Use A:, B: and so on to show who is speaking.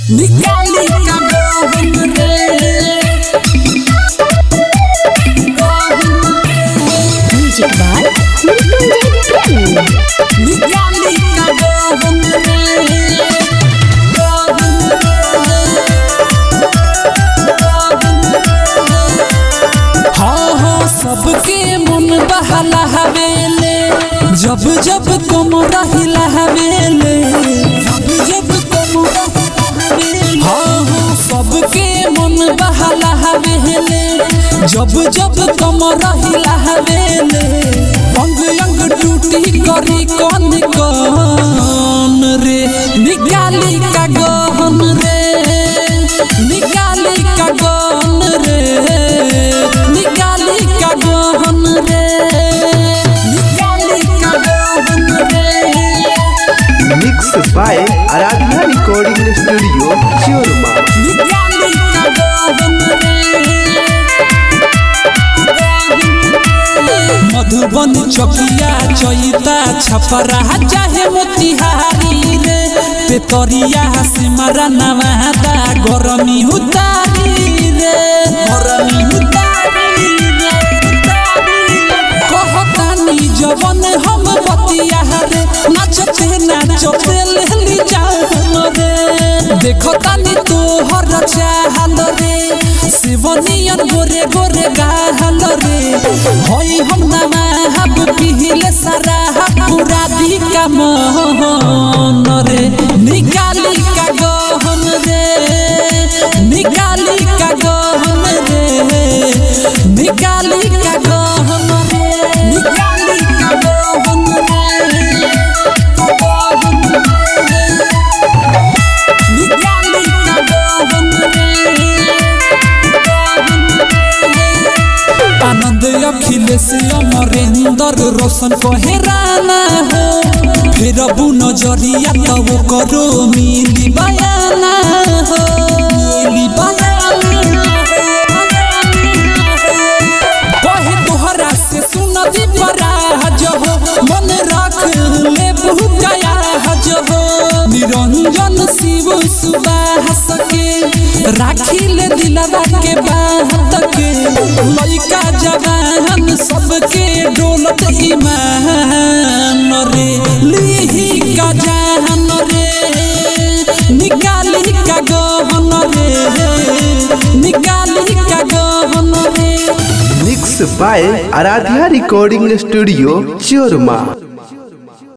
A: निकाली का गहन रे
B: म्यूजिक बाय मृत्युंजय प्रेम
A: निकाली का गहन रे हाँ हाँ सबके मन बहला हवेले जब जब तुम रहिला हवेले जब जब तुम रहिला हवेले हाँ हाँ सबके मन बहला हवेले जब जब तुम रहिला हवेले अंग अंग टूटी करी कौन कौन रे निकाली का गहन रे निकाली का गहन रे निकाली का गहन रे निकाली का गहन रे
C: mix by Aradhana recording studio चोरमा
A: निकाली का गहन रे मधुबनी चकिया चैता छपरा चाहे मोतिहारी रे पेतरिया सिमरा नवादा गरमी उतारी रे गरमी उतारी रे कहतानी जवन हम बतिया रे नाचते नाचते लेली जान रे देखतानी तोहर चाहल रे शिवनियन गोरे गोरे गाहल रे होई हम नमाहब पिहिले सारा पूरा दी का मोहन रे निकाली का गहन रे निकाली का गहन रे निकाली का गहन रे निकाली का गहन रे गहन रे निकाली का गहन रे आनंद अखिलेश अमरेंद्र रोशन कोहेराना हो फिर अबू नजरिया तब करो मिली बयाना हो मिली बयाना कहे तोहरा से सुनदी पराज हो मन रख ले गया हज हो निरंजन शिव सुबास के राखी ले दिलवा के बात के लइका जवान सबके डोलत ईमान रे लिही का जान रे निकाली का गहन रे निकाली का गहन रे
C: mix by Aradhya recording studio चोरमा